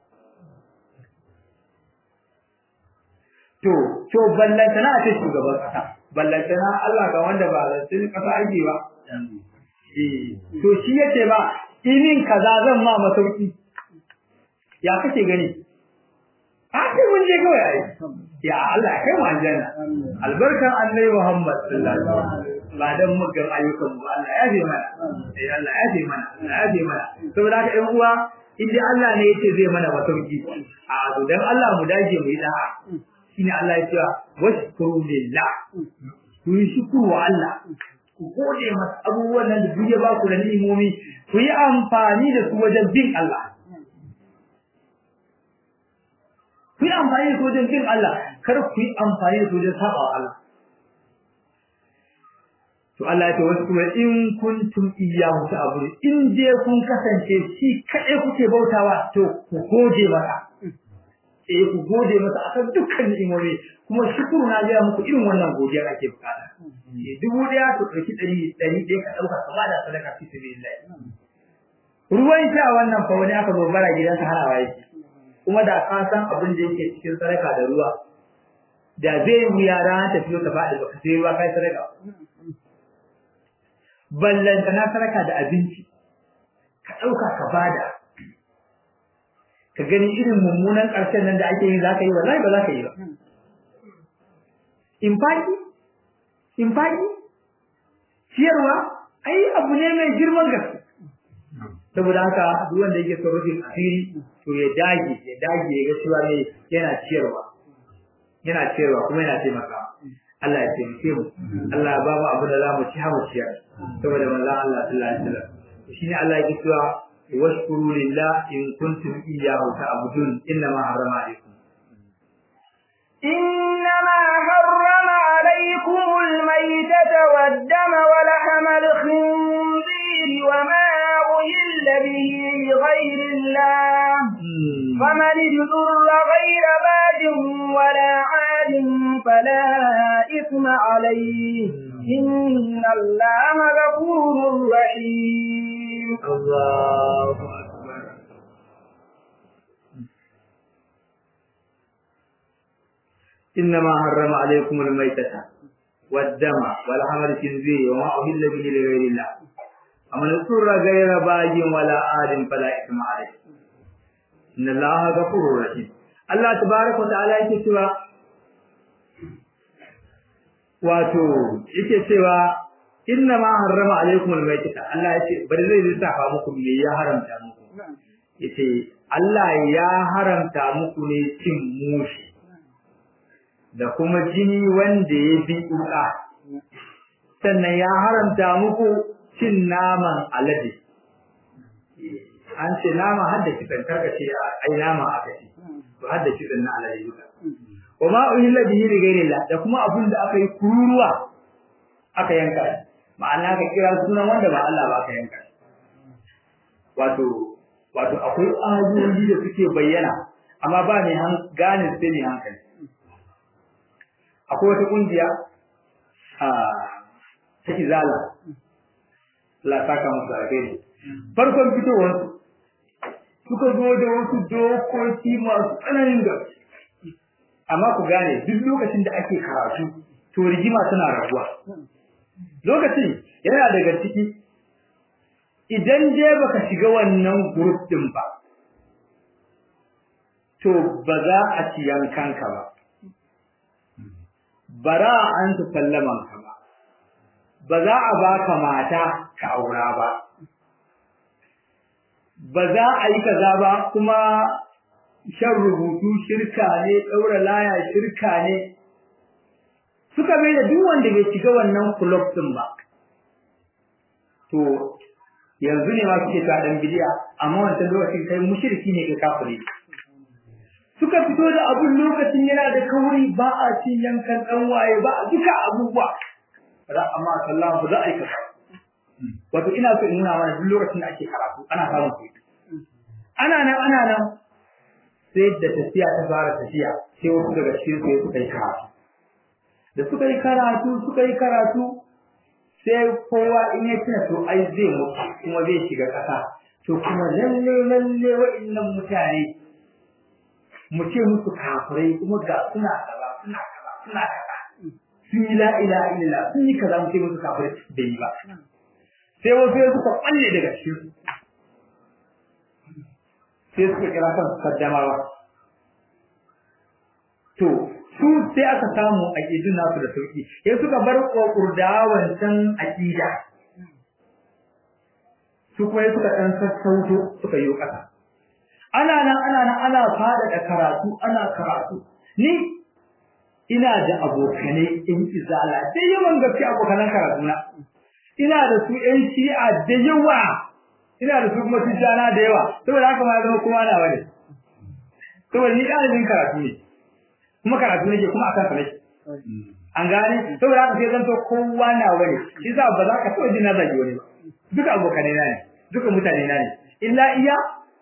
to to ballantana a ce shugaban ƙasa ballantana Allah ga wanda ba lantin ƙasa ake ba to shi yace ba inin kaza zan ma masauki ya kake gani a ce mun je kawai ai ya Allah kai mu aljanna albarkan annabi Muhammad sallallahu alaihi wasallam ba dan muggan ayyukan mu Allah ya bi mana eh Allah ya bi mana Allah ya bi mana saboda haka ɗan uwa idan Allah ne yace zai mana masauki a to dan Allah mu dage mu yi da'a shine Allah ya ce washkuru lillah ku yi shukuru wa Allah ku gode masa abubuwan nan da duk ya ba ku da ni'imomi ku yi amfani da su wajen bin Allah ku yi amfani da su wajen bin Allah kar ku yi amfani da su wajen saba wa Allah to Allah ya ce wasu kuma in kuntum iyyahu ta'budu in je kun kasance shi kadai kuke bautawa to ku gode masa eh ku gode masa akan dukkan ni'imomi kuma shukuru na ga muku irin wannan godiya ake bukata eh dubu daya to dauki dari dari dai ka dauka ka bada sadaka fi sabilillah ruwan sha wannan fa wani aka zo bara gidansa harawa yake kuma da ka san abin da yake cikin sadaka da ruwa da zai wuya rana ta fito ta faɗi baka sai ruwa kai sadaka ballanta na sadaka da abinci ka ɗauka ka bada ka gani irin mummunan ƙarshen nan da ake yi za ka yi wallahi ba za ka yi ba in faɗi in faɗi ciyarwa ai abu ne mai girman gaske saboda haka duk wanda yake son rufin asiri to ya dage ya dage ya ga cewa ne yana ciyarwa yana ciyarwa kuma yana taimakawa Allah ya taimake mu Allah ya ba mu abu da za mu ci ha mu ciyar saboda manzon Allah sallallahu alaihi wasallam shine Allah yake cewa washkuru lillah in kuntum iyyahu ta'budun inma harrama alaykum إنما حرم عليكم الميتة والدم ولحم الخنزير وما أهل به لغير الله فمن اضطر غير باد ولا عاد فلا إثم عليه إن الله غفور رحيم الله أكبر إنما حرم عليكم الميتة والدم ولحم الخنزير وما أهل به لغير الله ومن اضطر غير باج ولا آد فلا إثم عليه إن الله غفور رحيم الله تبارك وتعالى yake cewa wato yake cewa inna ma harrama alaikum almaytata Allah yace bari zai lissafa muku me ya haramta muku yace Allah ya haramta muku ne cin mushi da kuma jini wanda ya bi uka sannan ya haramta muku cin naman alade an ce nama har da kitsan karka ce ai nama aka ce to har da kitsan na alade duka wa ma uhilla bihi li ghayrillah da kuma abun da aka yi kururuwa aka yanka ma'ana ka kira sunan wanda ba Allah ba aka yanka wato wato akwai ayoyi da suke bayyana amma ba mai gane sai ne hankali akwai wata kungiya a ta izala la saka musu alheri farkon fitowar suka zo da wasu dokoki masu tsananin gaske amma ku gane duk lokacin da ake karatu to rigima tana rabuwa lokacin yana daga ciki idan dai baka shiga wannan group din ba to ba za a ci yankanka ba bara an su sallaman ka ba ba za a baka mata ka aura ba ba za a yi kaza ba kuma shan rubutu shirka ne daura laya shirka ne suka mai da duk wanda bai shiga wannan club din ba to yanzu ne ma suke ta dan bidiya amma wancan lokacin kai mushriki ne kai kafiri suka fito da abun lokacin yana da kauri ba a cin yankan dan waye ba a duka abubuwa ra amma sallahu za a yi kaza wato ina so in nuna mana duk lokacin da ake karatu ana samun kuɗi ana nan ana nan sai da tafiya ta fara tafiya sai wasu daga cikin su suka yi karatu da suka yi karatu suka yi karatu sai kowa in ya tuna to ai zai mutu kuma zai shiga ƙasa to kuma lalle lalle wa'annan mutane mu ce musu kafirai kuma ga suna kaza suna kaza suna kaza sun yi la ilaha illallah sun yi kaza mu ce musu kafirai bai yi ba sai wasu ya suka kwalle daga cikin sai suka kira kan kaddamawa to su sai aka samu aqidun nasu da sauki sai suka bar kokurdawan can aqida su kuma suka dan sassauto suka yi kasa ana nan ana nan ana fada da karatu ana karatu ni ina da abokanai in izala da yawan gaske abokanan karatu na ina da su ƴan shi'a da yawa ina da su kuma tijjana da yawa saboda haka ma zama kuma na wani saboda ni ɗalibin karatu ne kuma karatu nake kuma akan sa nake an gane saboda haka sai zan to kowa na wani shi za ba za ka taɓa jin na zagi wani ba duka abokanai na ne duka mutane na ne illa iya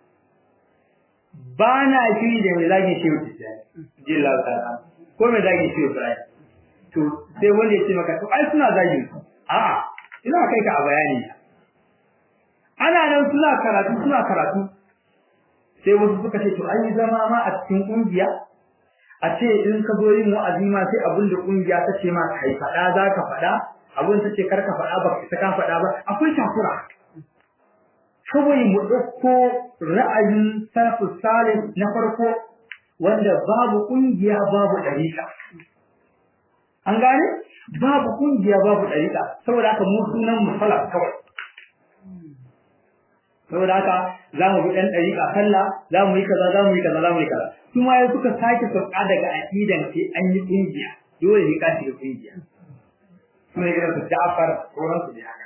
ba na shiri da mai zagi shi wuce ji Allah ta'ala ko mai zagi shi wuce to sai wanda ya ce maka to ai suna zagi a'a ina kai ka a bayani ana nan suna karatu suna karatu sai wasu suka ce to an yi zama ma a cikin kungiya a ce in ka zo yin wa'azi ma sai abin da kungiya ta ce ma kai faɗa za ka faɗa abin ta ce kar ka faɗa ba ka ka faɗa ba akwai takura kawai mu ɗauko ra'ayin salafu salih na farko wanda babu kungiya babu ɗariƙa an gane babu kungiya babu ɗariƙa saboda haka mu sunan mu salaf kawai saboda haka za mu bi ɗan ɗariƙa sallah za mu yi kaza za mu yi kaza za mu yi kaza kuma ya suka sake sauka daga aƙidan sai an yi kungiya dole ne ka shiga kungiya kuma ya su Ja'far sauran su ne haka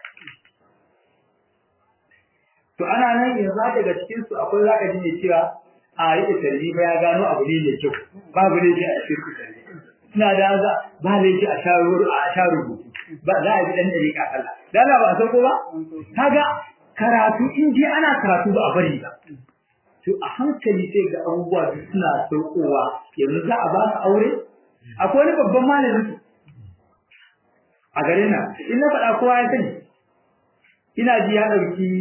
to ana nan yanzu daga cikin su akwai zaka ji ne cewa a rike tarbi ba ya gano abu ne mai kyau babu ne a shirku tarbi suna da za ba laifi a sha a sha rubutu ba za a bi dan dariƙa sallah dan ba san ko ba kaga karatu in je ana karatu ba a bari ba to a hankali sai ga abubuwa suna saukowa yanzu za a ba ka aure akwai wani babban malamin a garin nan in na faɗa kowa ya sani ina ji ya ɗauki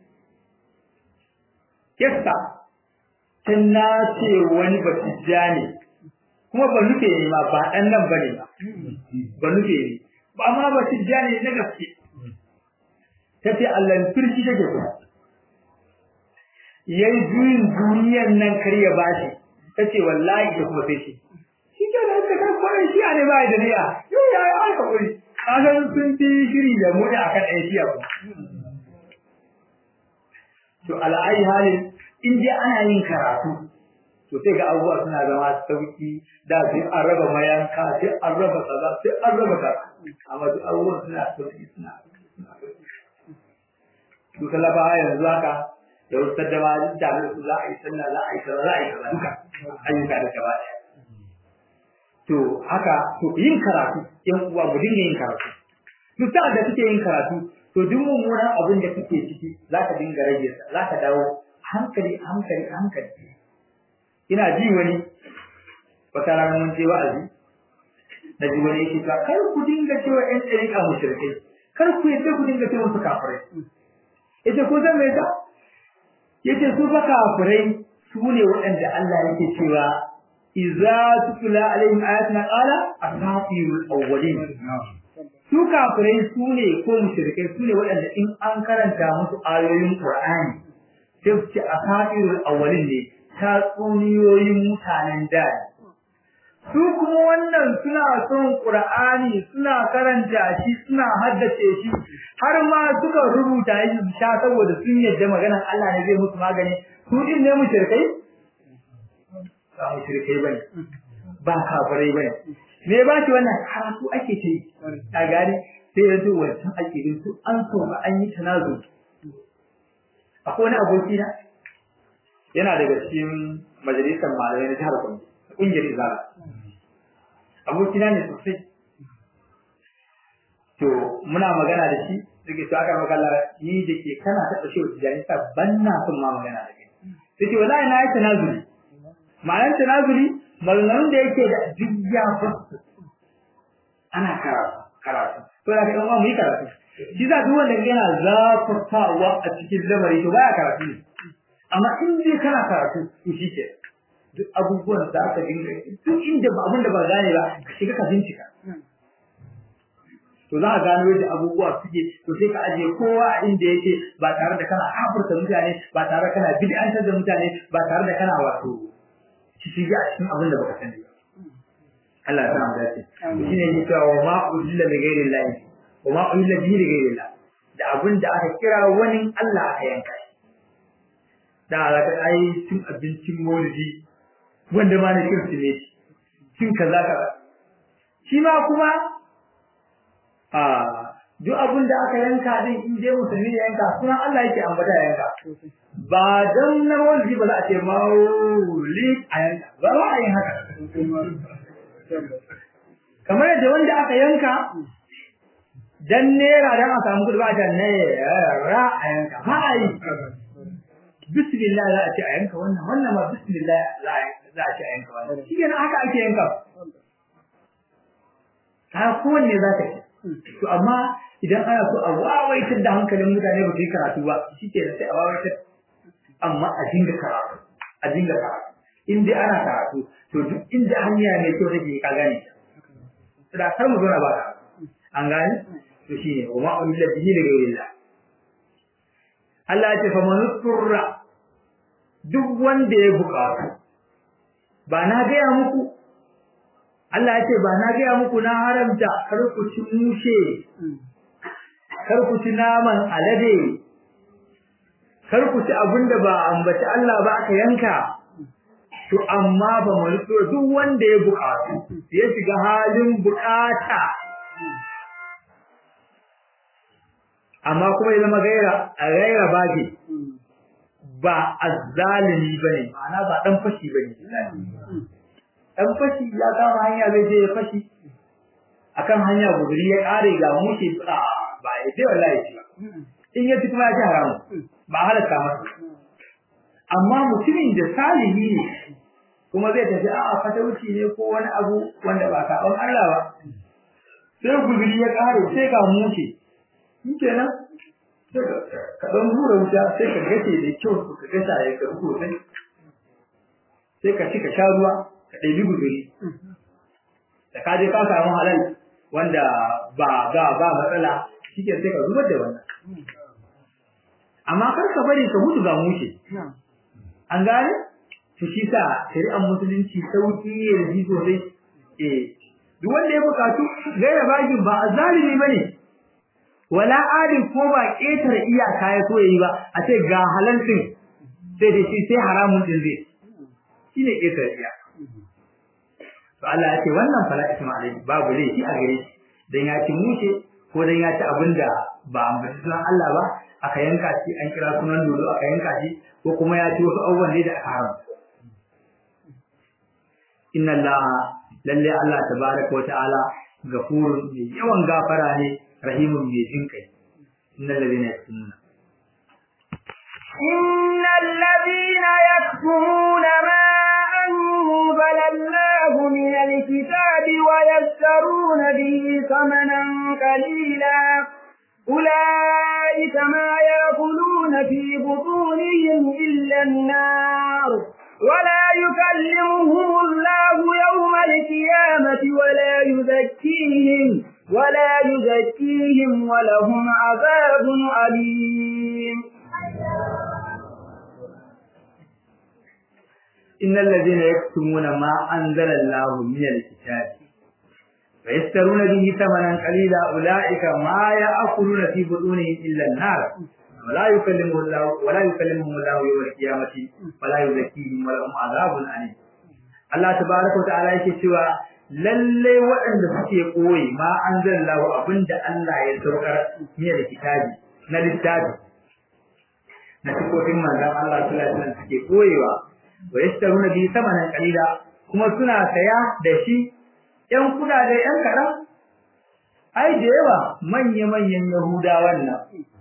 kesta ta na ce wani batijja ne kuma ba nufe ne ma ba ɗan nan ba ne ba ba nufe ne ba ma batijja ne na gaske ta ce Allah firki take kuma yayi juyin duniyar nan kar ya bashi ta ce wallahi ta kuma sai shi shi ke da haka kan kwarai shi ne ba da niyya yau ya yi aka kuri kasan sun fi shiri da mu da akan ɗaya shi ku to al'ayi halin in dai ana yin karatu to sai ga abubuwa suna zama sauki da sai an raba mayanka sai an raba kaza sai an raba kaza amma duk abubuwan suna sauki suna sauki su talabawa yanzu haka da wasu saddama da su za a yi sallah za a yi sallah za a yi kaza duka ayyuka da gaba ɗaya to haka to yin karatu yan uwa mu dinga yin karatu duk sa'ad da kake yin karatu to duk mummunan abin da kake ciki za ka dinga rage sa za ka dawo hankali hankali hankali ina ji wani wata rana mun je wa'azi na ji wani yake cewa kar ku dinga cewa ƴan ɗariƙa mushrikai kar ku yadda ku dinga cewa su kafirai yace ko zan mai da yace su fa kafirai su ne waɗanda Allah yake cewa idza tutla alaihim ayatuna qala asatirul awwalin su kafirai su ne ko mushrikai su ne waɗanda in an karanta musu ayoyin Qur'ani sai su ce asatirul awwalin ne tatsuniyoyin mutanen da su kuma wannan suna son Qur'ani suna karanta shi suna haddace shi har ma suka rubuta shi su sha saboda sun yadda maganar Allah ne zai musu magani su din ne mushrikai ba mushrikai bane ba kafirai bane me ba ki wannan karatu ake ta yi a gani sai yanzu wancan ake yin su an so ba an yi tanazu akwai wani aboki na yana daga cikin majalisar malamai na jihar Kano kungiyar Izala aboki na ne sosai to muna magana da shi suke to aka magana ni da ke kana taɓa shi wata jani sa ban na son ma magana da kai sai ce wallahi na yi tanazuli ma'anar tanazuli maganganun da yake da duk ya fasu ana karatu karatu to da kai mu yi karatu shi za duk wanda yana zafafawa a cikin lamari to baya karatu ne amma in dai kana karatu to shi ke duk abubuwan da aka dinga duk inda ba abin da ba gane ba ka shiga ka bincika to za a gano yadda abubuwa suke to sai ka ajiye kowa a inda yake ba tare da kana kafurta mutane ba tare da kana bid'antar da mutane ba tare da kana wato shi a cikin abin da baka sani ba Allah ya sa mu dace shine ne cewa wa ma ujilla li ghairi Allah wa ma ujilla bihi li ghairi Allah da abin da aka kira wani Allah aka yanka shi da alaka ai cin abincin maulidi wanda ma na kirsimeti cin kaza kaza shi ma kuma a duk abin da aka yanka din in dai musulmi ya yanka sunan Allah yake ambata ya yanka ba dan na maulidi ba za a ce mauli a yanka ba ba a yin haka kamar yadda wanda aka yanka dan nera dan a samu kudi ba a naira a yanka ba a yi bismillah za a ce a yanka wannan wannan ma bismillah za a ce a yanka wannan shi kenan haka ake yanka ta kowanne za ka yi to amma idan ana so a wawaitar da hankalin mutane ba su yi karatu ba shi ke sai a wawaitar amma a dinga karatu a dinga karatu in dai ana karatu to duk inda hanya mai kyau take ka gane ta da kar mu zo na ba ka an gane to shine wa ma umilla bihi li ghayrillah Allah ya ce fa manusturra duk wanda ya buƙatu ba na gaya muku Allah ya ce ba na gaya muku na haramta kar ku ci mushe kar ku ci naman alade kar ku ci abinda ba ambaci Allah ba aka yanka to amma ba mu so duk wanda ya buƙatu ya shiga halin buƙata amma kuma ya zama gaira a gaira bage ba azzalimi bane ma'ana ba dan fashi bane dan fashi ya kama hanya zai je ya fashi akan hanya guduri ya kare ga mushi ba ba ya je wallahi ba in ya kuma ya ji haramu ba halaka masa amma mutumin da salihi ne kuma zai tafi a fatauci ne ko wani abu wanda ba saban Allah ba sai guduri ya kare sai ga mushi kenan sai ka dan hura wuta sai ka gace da kyau ka gasa ya ka ruko sai sai ka ci ka sha ruwa ka ɗebi guduri da ka je ka samu halal wanda ba ba ba matsala shike sai ka zubar da wannan amma kar ka bari ka mutu ga mushe an gane to shi sa shari'ar musulunci sauki ne da ji sosai eh duk wanda ya bukatu gaira bagin ba azalimi bane wala adin ko ba ƙetare iyaka ya so yayi ba a ce ga halal din sai da shi sai haramun din zai shine ƙetare iyaka to Allah ya ce wannan fala isma alai babu laifi a gare shi dan ya ci mushe ko dan ya ci abinda ba ambaci sunan Allah ba aka yanka shi an kira sunan dodo aka yanka shi ko kuma ya ci wasu abubuwan ne da aka haramta inna Allah lalle Allah tabaraka wa ta'ala gafurun mai yawan gafara ne rahimun mai jin kai innal ladina yaktumuna إن الذين يكتمون ما أنزل الله من الكتاب ويشترون به ثمنا قليلا أولئك ما يأكلون في بطونهم إلا النار ولا يكلمهم الله يوم القيامة ولا يزكيهم ولا يزكيهم ولهم عذاب أليم إن الذين يكتمون ما أنزل الله من الكتاب ويشترون به ثمنا قليلا أولئك ما يأكلون في بطونهم إلا النار ولا يكلمهم الله ولا يكلمهم الله يوم القيامة ولا يزكيهم ولهم عذاب أليم Allah tabaraka wa ta'ala yake cewa lalle waɗanda suke koyi ma anzalallahu abinda Allah ya saukar ne da kitabi na littafi na sifofin manzon Allah sallallahu alaihi wasallam suke koyewa wa yashtaruna bi thamanan qalila kuma suna saya da shi ɗan kudade ɗan kaɗan ai da yawa manya manyan yahudawan nan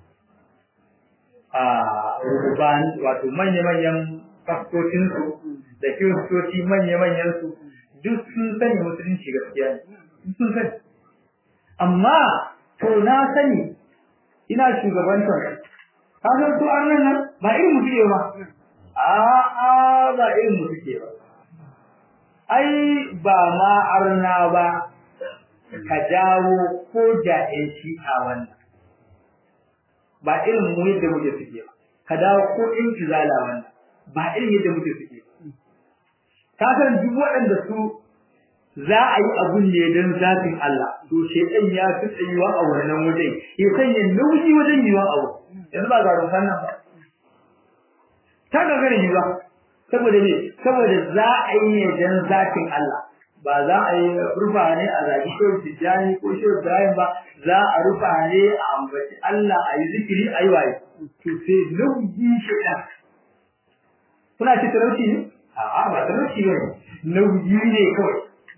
a ruban wato manya manyan fastocin su da kiristoci manya manyan su duk sun sani musulunci gaskiya ne sun sani amma to na sani ina shugabantar ka san su an nan ba irin mutu ba a'a ba irin mu suke ba ai ba ma arna ba ka dawo ko ja'in shi a wannan ba irin mu yadda muke suke ba ka dawo ko in izala wannan ba irin yadda muke suke ba ka san duk waɗanda su za a yi abun ne don zafin Allah to shedan ya fi tsayuwa a wannan wajen ya sanya nauyi wajen yiwa abu yanzu ba ga rumfan nan ba ta gagara yi ba saboda ne saboda za a yi ne dan zatin Allah ba za a yi rufa ne a zaki shehu tijjani ko shehu ibrahim ba za a rufa ne a ambaci Allah a yi zikiri a yi waye to sai nauyi shaidan kuna ci talauci ne a'a ba talauci ne nauyi ne kawai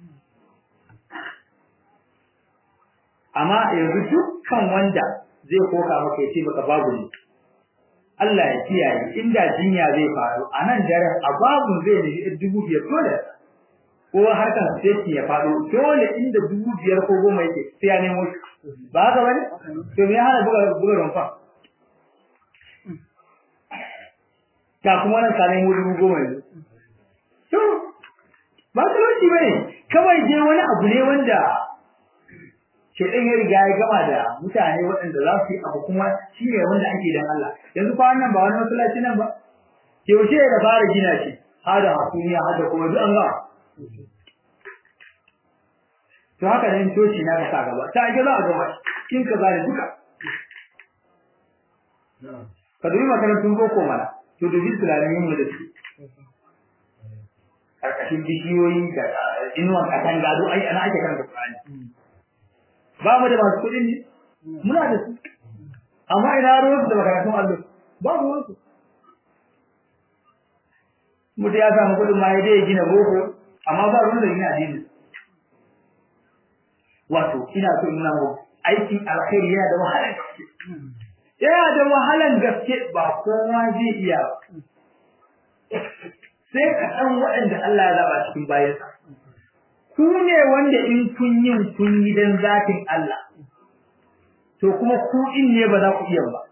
amma yanzu dukkan wanda zai koka maka ya ce maka babu ne Allah ya kiyaye inda jinya zai faru a nan daren a babun zai ne dubu biyar dole ko harkar safety ya faɗo dole inda dubu biyar ko goma yake sai ya nemo shi ba haka bane to me ya hana buga buga rumfa ta kuma nan ka nemo dubu goma yanzu to ba talauci bane kawai je wani abu ne wanda shedan ya riga ya gama da mutane waɗanda za su yi abu kuma shi ne wanda ake dan Allah yanzu fa wannan ba wani masallaci nan ba yaushe da fara gina shi hada hasumiya hada kuma duk an ga to haka ne toci na ka sa gaba ta ake za a gama kin ka zare duka ka dubi makarantun boko mana to dubi tulanin mu da su karkashin bishiyoyi da inuwan katanga duk ai ana ake karanta Qur'ani ba mu da masu kuɗin ne muna da su amma ina ruwan da makarantun allo ba ruwan su mutum ya samu kuɗin ma ya je ya gina boko amma ba ruwan da gina addini wato ina so ina mu aikin alkhairi yana da wahalar gaske yana da wahalar gaske ba kowa zai iya ba sai kaɗan waɗanda Allah ya zaba cikin bayansa ku ne wanda in kun yin kun yi dan zatin Allah to kuma ku in ne ba za ku iya ba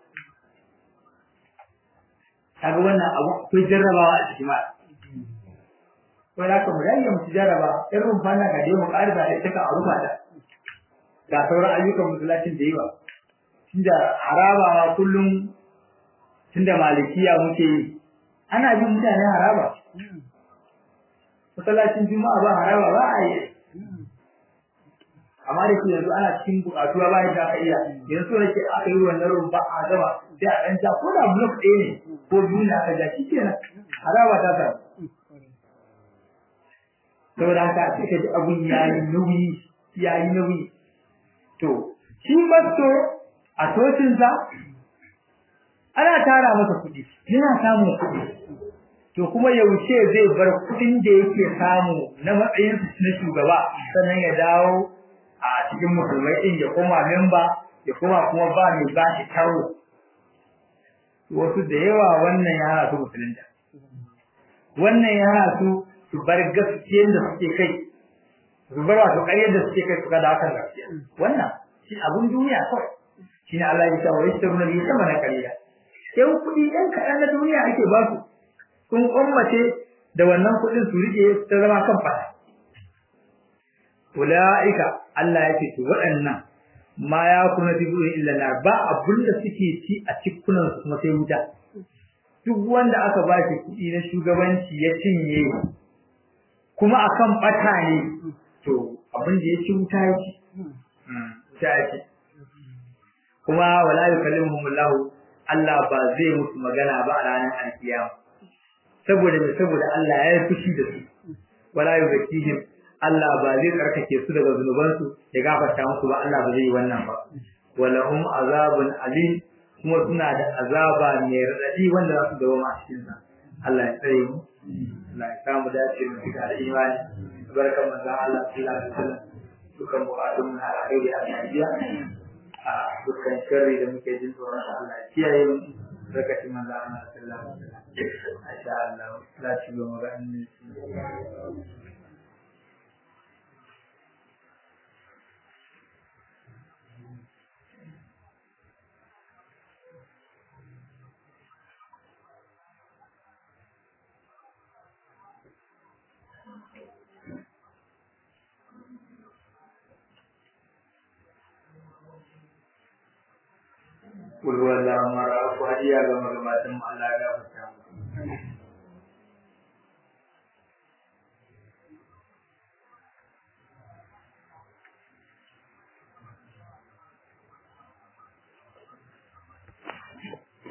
kaga wannan abu akwai jarrabawa a cikin ma ko da kuma dai mu jarraba in rumfa na ga dai mu ƙarfa da ita ka rufa ta ga sauran ayyukan musulatin da yawa tunda haraba ma kullum tunda malikiya muke yi ana bin mutane haraba masallacin juma'a ba haraba ba a yi amma da ke yanzu ana cikin buƙatuwa ba yadda aka iya yanzu so nake aka yi wannan rumfa a gaba sai a ɗan ja ko da blok ɗaya ne ko biyu ne aka ja shi kenan haraba ta samu saboda haka sai ka ji abun ya yi nauyi ya yi nauyi to shi masto a tocinsa ana tara masa kuɗi yana samun kuɗi to kuma yaushe zai bar kuɗin da yake samu na matsayin na shugaba sannan ya dawo a cikin musulmai din ya koma memba ya koma kuma ba mai ba shi taro wasu da yawa wannan ya hana su musulunta wannan ya hana su su bar gaskiyar da suke kai su bar wato ƙaryar da suke kai su kada akan gaskiya wannan shi abun duniya kawai shi ne Allah ya sa wa yastaruna bi sama na ƙarya yan kuɗi yan kaɗan na duniya ake ba su sun ummace da wannan kuɗin su rike ta zama kan fata ulaika Allah ya ce to waɗannan ma ya kuna fi buɗe illa nar ba abun da suke ci a cikunan su kuma sai wuta duk wanda aka ba shi kuɗi na shugabanci ya cinye kuma akan ɓata ne to abin da ya ci wuta ya ci wuta ya ci kuma wala yukallimuhumullahu Allah ba zai musu magana ba a ranar alkiyama saboda me saboda Allah ya yi fushi da su wala yuzakihim Allah ba zai karkake su daga zunubansu ya gafarta musu ba Allah ba zai yi wannan ba walahum azabun alim kuma suna da azaba mai radadi wanda za su dawo a cikin sa Allah ya tsare mu Allah ya samu dace mu da imani barkan manzon Allah sallallahu alaihi wasallam dukan bukatun mu na alkhairi a Najeriya a dukkan sharri da muke jin tsoron Allah ya kiyaye mu barkatun manzon Allah sallallahu alaihi wasallam Masha Allah, la ci gaba ga annabi. Kul huwallahu mara ku hadiya ga magabatan mu Allah ya gafarta mu.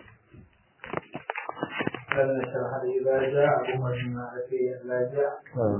لن نشرح إذا جاء أمر ما أتي إذا جاء